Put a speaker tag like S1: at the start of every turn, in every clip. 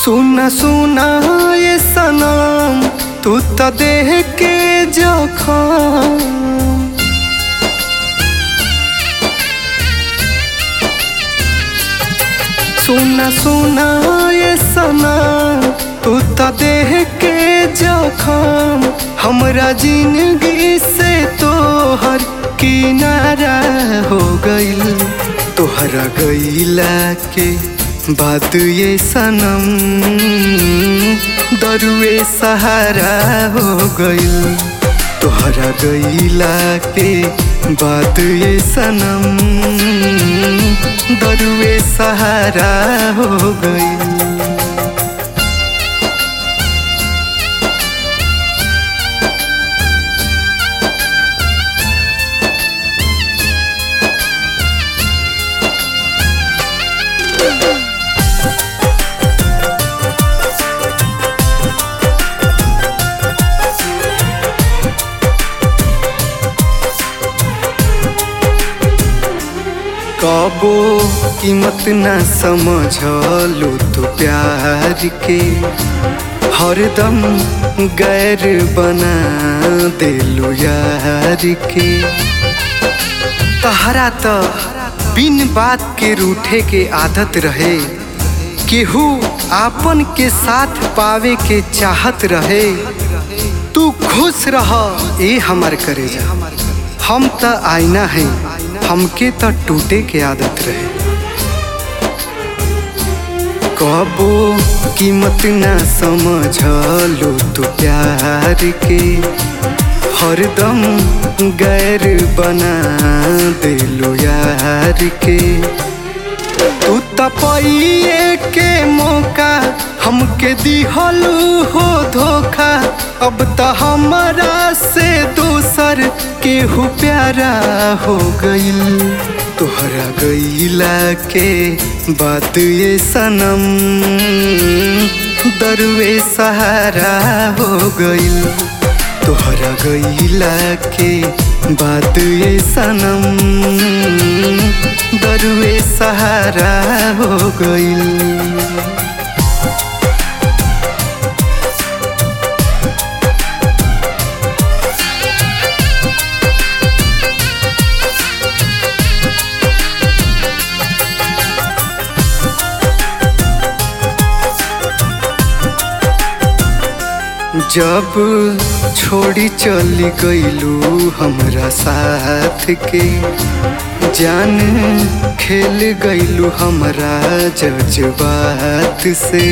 S1: सुना सुना ये सनम तू तो देह के जखम सुना सुना ये सनम तू तो देह के जखम हमरा जिंदगी से तोहर किनारा हो गइल तोहरा गइला के बात ये सनम दरुए सहारा हो गइल तोहरा गइला के बात ये सनम दरुए सहारा हो गइल कबो कीमत ना समझलू तू प्यार के हरदम गैर बना दिलू यार के तहरा तो बिन बात के रूठे के आदत रहे केहू आपन के साथ पावे के चाहत रहे तू खुश रह ए हमार करेजा हम त आईना है हमके त टूटे के आदत रहे कबो कीमत ना समझलू तू प्यार के हरदम गैर बना दिलू यार के तू तपइए के मौका हमके दिहलू हो धोखा अब त हमरा से दूसर केहू प्यारा हो गइल तोहरा गइला के बात ये सनम दरुए सहारा हो गइल तोहरा गइला के बात ये सनम दरुए सहारा हो गइल जब छोड़ी चली गईलू हमरा साथ के जान खेल गईलू हमरा जज्बात से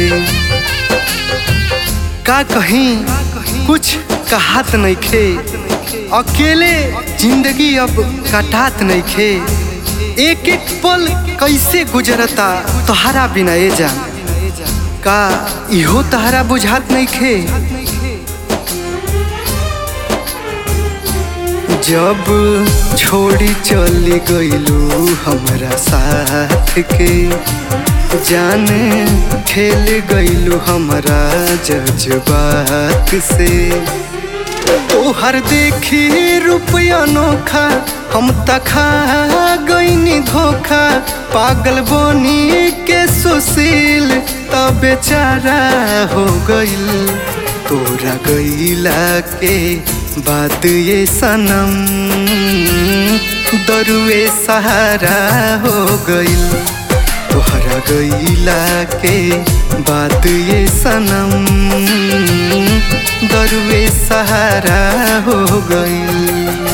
S1: का कहीं कुछ कहात नहीं खे अकेले जिंदगी अब कटात नहीं खे एक एक पल कैसे गुजरता तोहरा बिना ए जान का इहो तहरा बुझात नहीं खे जब छोड़ी चली गईलू हमरा साथ के जान खेल गईलू हमरा जज्बात से तोहर देखी रुपया नोखा हम तखा गईनी धोखा पागल बनी के सुशील तब बेचारा हो गईल तोरा गईला के बात ये सनम दरुए सहारा हो गईल तोहरा गईला के बात ये सनम दरुए सहारा हो गईल